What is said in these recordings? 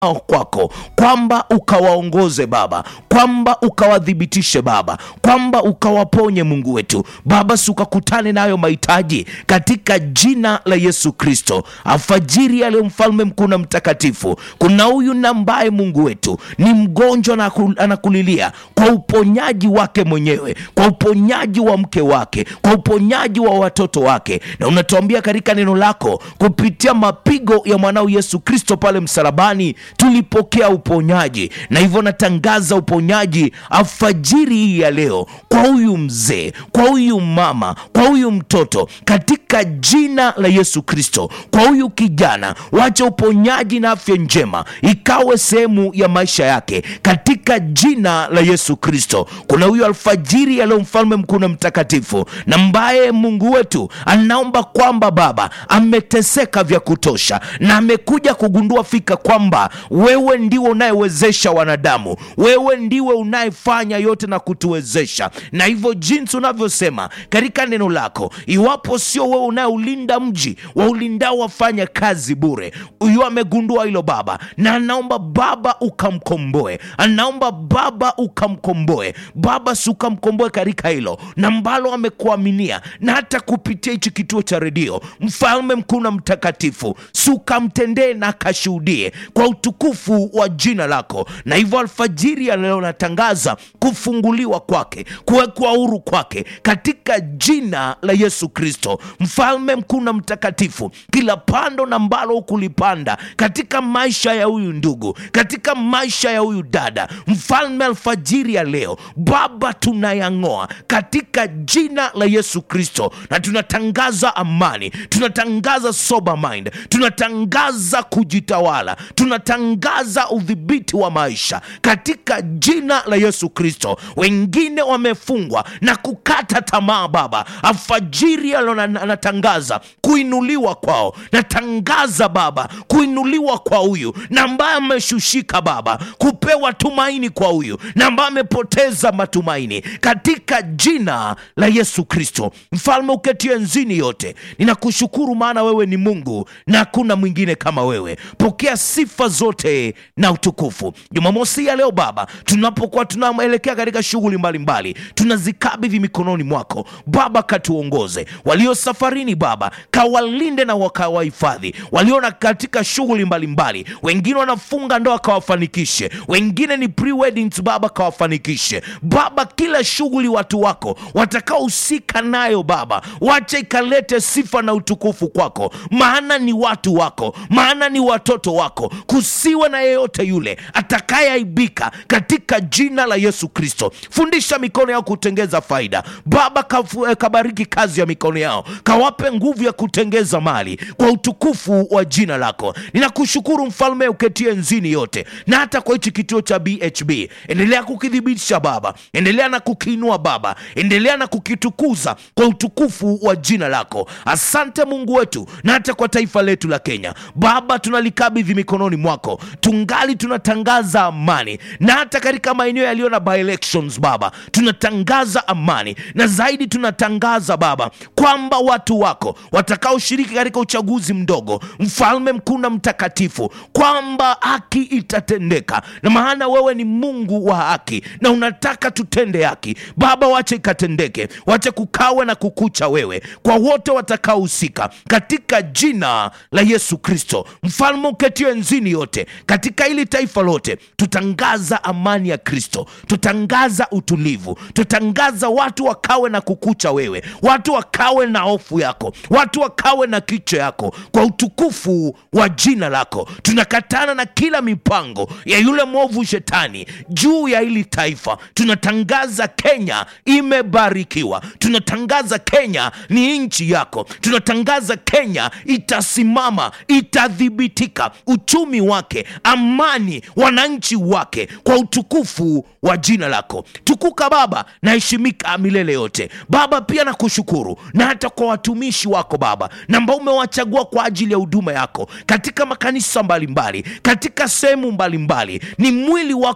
kwako kwamba ukawaongoze Baba, kwamba ukawadhibitishe Baba, kwamba ukawaponye Mungu wetu Baba, si ukakutane nayo mahitaji katika jina la Yesu Kristo. Alfajiri ya leo, mfalme mkuu na mtakatifu, kuna huyu na ambaye Mungu wetu ni mgonjwa na anakulilia kwa uponyaji wake mwenyewe, kwa uponyaji wa mke wake, kwa uponyaji wa watoto wake, na unatuambia katika neno lako kupitia mapigo ya mwanao Yesu Kristo pale msalabani tulipokea uponyaji, na hivyo natangaza uponyaji alfajiri hii ya leo kwa huyu mzee, kwa huyu mama, kwa huyu mtoto katika jina la Yesu Kristo, kwa huyu kijana, wacha uponyaji na afya njema ikawe sehemu ya maisha yake katika jina la Yesu Kristo. Kuna huyu alfajiri ya leo, mfalme mkuu na mtakatifu, na mbaye Mungu wetu anaomba kwamba Baba ameteseka vya kutosha na amekuja kugundua fika kwamba wewe ndiwe unayewezesha wanadamu, wewe ndiwe unayefanya yote na kutuwezesha, na hivyo jinsi unavyosema katika neno lako, iwapo sio wewe unayeulinda mji, waulindao wafanya kazi bure. Huyo amegundua hilo Baba, na anaomba Baba ukamkomboe, anaomba Baba ukamkomboe Baba, si ukamkomboe katika hilo na mbalo amekuaminia, na hata kupitia hichi kituo cha redio, mfalme mkuu na mtakatifu, si ukamtendee na akashuhudie kwa utukufu wa jina lako. Na hivyo alfajiri ya leo natangaza kufunguliwa kwake, kuwekwa huru kwake katika jina la Yesu Kristo, mfalme mkuu na mtakatifu. Kila pando na mbalo hukulipanda katika maisha ya huyu ndugu, katika maisha ya huyu dada, mfalme, alfajiri ya leo Baba, tunayang'oa katika jina la Yesu Kristo, na tunatangaza amani, tunatangaza sober mind, tunatangaza kujitawala, tunatangaza udhibiti wa maisha katika jina la Yesu Kristo. Wengine wamefungwa na kukata tamaa, Baba, alfajiri ya leo natangaza kuinuliwa kwao, natangaza Baba kuinuliwa kwa huyu na ambaye ameshushika, Baba, kupewa tumaini kwa huyu na ambaye amepoteza matumaini katika jina la Yesu Kristo. Mfalme uketie enzini yote, ninakushukuru maana wewe ni Mungu na hakuna mwingine kama wewe. Pokea sifa zote na utukufu. Jumamosi ya leo Baba, tunapokuwa tunaelekea katika shughuli mbalimbali, tunazikabidhi mikononi mwako Baba, katuongoze. Walio safarini Baba, kawalinde na wakawahifadhi. Waliona katika shughuli mbalimbali, wengine wanafunga ndoa, kawafanikishe. Wengine ni pre-weddings Baba, kawafanikishe Baba. Kila shughuli watu wako watakaohusika nayo Baba, wacha ikalete sifa na utukufu kwako, maana ni watu wako, maana ni watoto wako. Kusiwe na yeyote yule atakayeaibika katika jina la Yesu Kristo. Fundisha mikono yao kutengeza faida Baba, kafu, kabariki kazi ya mikono yao, kawape nguvu ya kutengeza mali kwa utukufu wa jina lako. Ninakushukuru mfalme uketie nzini yote, na hata kwa hichi kituo cha BHB, endelea kukithibitisha Baba, endelea na kukiinua Baba, endelea na kukitukuza kwa utukufu wa jina lako. Asante Mungu wetu, na hata kwa taifa letu la Kenya Baba, tunalikabidhi mikononi mwako, tungali tunatangaza amani, na hata katika maeneo yaliyo na by elections Baba, tunatangaza amani, na zaidi tunatangaza Baba kwamba watu wako watakaoshiriki katika uchaguzi mdogo, mfalme mkuu na mtakatifu, kwamba haki itatendeka, na maana wewe ni Mungu wa haki na unataka tutende haki Baba, wache ikatendeke, wache kukawe na kukucha wewe kwa wote watakaohusika katika jina la Yesu Kristo, mfalme uketie enzini yote katika hili taifa lote. Tutangaza amani ya Kristo, tutangaza utulivu, tutangaza watu wakawe na kukucha wewe, watu wakawe na hofu yako, watu wakawe na kicho yako kwa utukufu wa jina lako. Tunakatana na kila mipango ya yule mwovu shetani juu ya hili taifa. Tunatangaza Kenya imebarikiwa, tunatangaza Kenya ni nchi yako, tunatangaza Kenya itasimama, itadhibitika, uchumi wake, amani, wananchi wake, kwa utukufu wa jina lako. Tukuka Baba na heshimika milele yote Baba. Pia nakushukuru na hata kwa watumishi wako Baba, na ambao umewachagua kwa ajili ya huduma yako katika makanisa mbalimbali, katika sehemu mbalimbali, ni mwili wako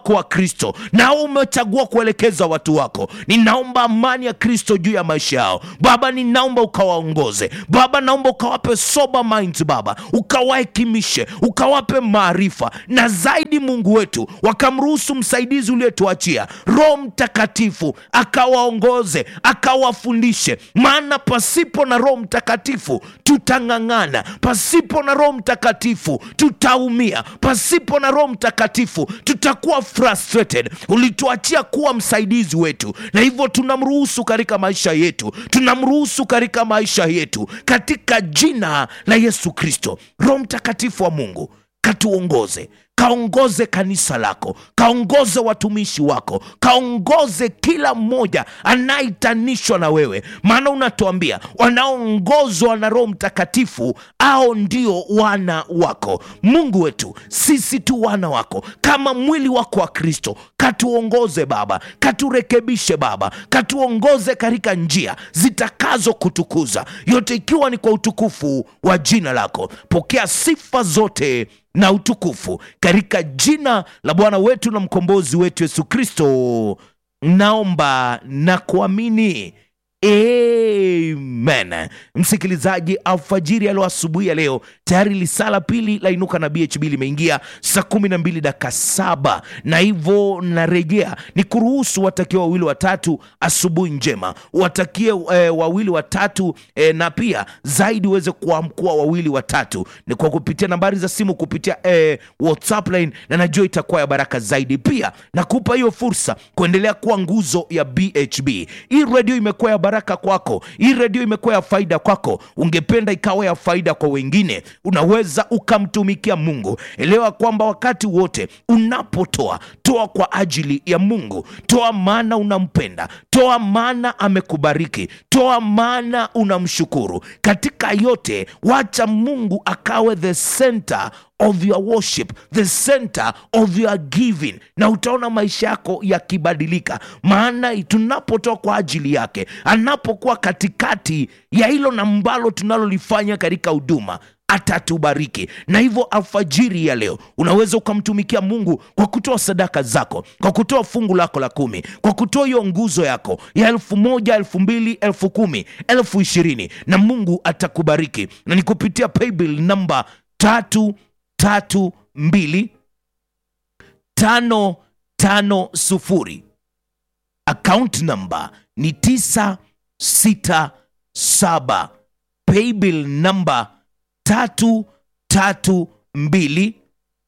wako wa kristo nao umechagua kuelekeza watu wako ninaomba amani ya kristo juu ya maisha yao baba ninaomba ukawaongoze baba naomba ukawape sober minds baba ukawahekimishe ukawape maarifa na zaidi mungu wetu wakamruhusu msaidizi uliotuachia roho mtakatifu akawaongoze akawafundishe maana pasipo na roho mtakatifu tutang'ang'ana pasipo na roho mtakatifu tutaumia pasipo na roho mtakatifu tutakuwa frustrated ulituachia kuwa msaidizi wetu na hivyo tunamruhusu katika maisha yetu tunamruhusu katika maisha yetu katika jina la yesu kristo roho mtakatifu wa mungu katuongoze kaongoze kanisa lako kaongoze watumishi wako kaongoze kila mmoja anayehitanishwa na wewe maana unatuambia wanaoongozwa na roho mtakatifu au ndio wana wako mungu wetu sisi tu wana wako kama mwili wako wa kristo katuongoze baba katurekebishe baba katuongoze katika njia zitakazo kutukuza yote ikiwa ni kwa utukufu wa jina lako pokea sifa zote na utukufu katika jina la bwana wetu na mkombozi wetu yesu kristo naomba na kuamini amen msikilizaji alfajiri alo asubuhi ya leo tayari lisaa la pili la inuka na bhb limeingia saa kumi na mbili daka saba na hivyo narejea ni kuruhusu watakie wawili watatu asubuhi njema watakie eh, wawili watatu eh, na pia zaidi uweze kuamkua wawili watatu ni kwa kupitia nambari za simu kupitia eh, whatsapp line na najua itakuwa ya baraka zaidi pia nakupa hiyo fursa kuendelea kuwa nguzo ya bhb hii redio imekuwa ya baraka kwako hii redio imekuwa ya faida kwako ungependa ikawa ya faida kwa wengine unaweza ukamtumikia mungu elewa kwamba wakati wote unapotoa toa kwa ajili ya mungu toa maana unampenda toa maana amekubariki toa maana unamshukuru katika yote wacha mungu akawe the center of your worship the center of your giving na utaona maisha yako yakibadilika maana tunapotoa kwa ajili yake anapokuwa katikati ya hilo na mbalo tunalolifanya katika huduma atatubariki na hivyo alfajiri ya leo unaweza ukamtumikia mungu kwa kutoa sadaka zako kwa kutoa fungu lako la kumi kwa kutoa hiyo nguzo yako ya elfu moja elfu mbili elfu kumi elfu ishirini na mungu atakubariki na ni kupitia paybill namba tatu tatu mbili tano tano sufuri account number ni tisa sita saba paybill number tatu tatu mbili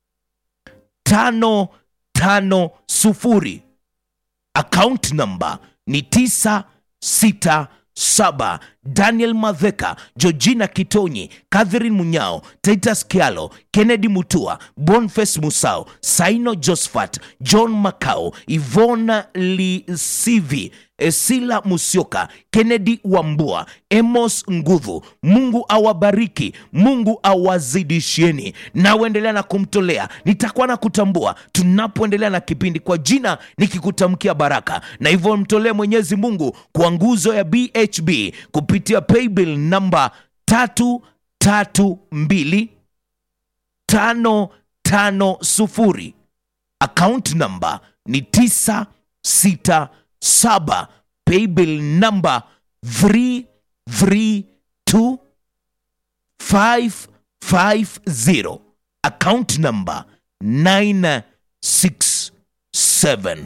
tano tano sufuri account number ni tisa sita saba daniel madheka georgina kitonyi catherine munyao titus kialo kennedy mutua bonface musao saino josphat john macao ivona lisivi esila musioka kennedy wambua emos ngudhu mungu awabariki mungu awazidishieni naoendelea na kumtolea nitakuwa na kutambua tunapoendelea na kipindi kwa jina nikikutamkia baraka na hivyo mtolee mwenyezi mungu kwa nguzo ya bhb kupitia paybill namba tatu tatu mbili tano tano sufuri account namba ni tisa sita saba paybill namba 332 550 account namba 967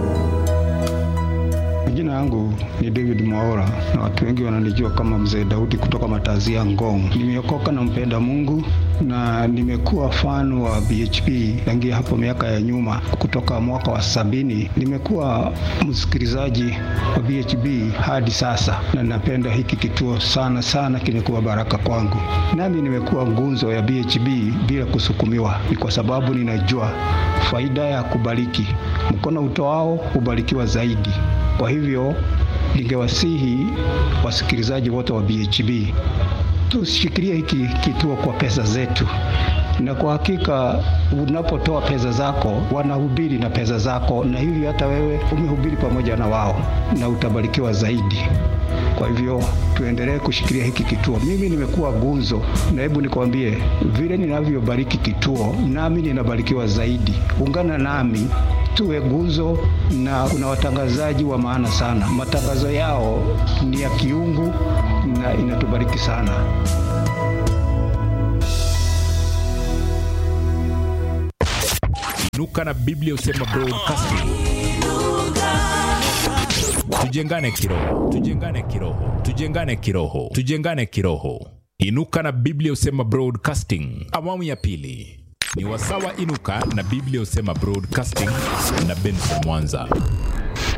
Jina yangu ni David Mwaora na watu wengi wananijua kama Mzee Daudi kutoka Matazia Ngong. Nimeokoka na mpenda Mungu na nimekuwa fan wa BHP tangia hapo miaka ya nyuma, kutoka mwaka wa sabini. Nimekuwa msikilizaji wa BHP hadi sasa, na napenda hiki kituo sana sana, kimekuwa baraka kwangu. Nami nimekuwa ngunzo ya BHP bila kusukumiwa, ni kwa sababu ninajua faida ya kubariki. Mkono utoao hubarikiwa zaidi. Kwa hivyo ningewasihi wasikilizaji wote wa BHB tushikilie hiki kituo kwa pesa zetu, na kwa hakika unapotoa pesa zako wanahubiri na pesa zako, na hivyo hata wewe umehubiri pamoja na wao na utabarikiwa zaidi. Kwa hivyo tuendelee kushikilia hiki kituo. Mimi nimekuwa gunzo, na hebu nikwambie vile ninavyobariki kituo, nami ninabarikiwa zaidi. Ungana nami tuwe gunzo, na kuna watangazaji wa maana sana. Matangazo yao ni ya kiungu na inatubariki sana. Inuka na Biblia Usema Broadcasting. Tujengane kiroho, tujengane kiroho, tujengane kiroho, tujengane kiroho. Inuka na Biblia Usema Broadcasting, awamu ya pili ni wasawa. Inuka na Biblia Usema Broadcasting na Benson Mwanza.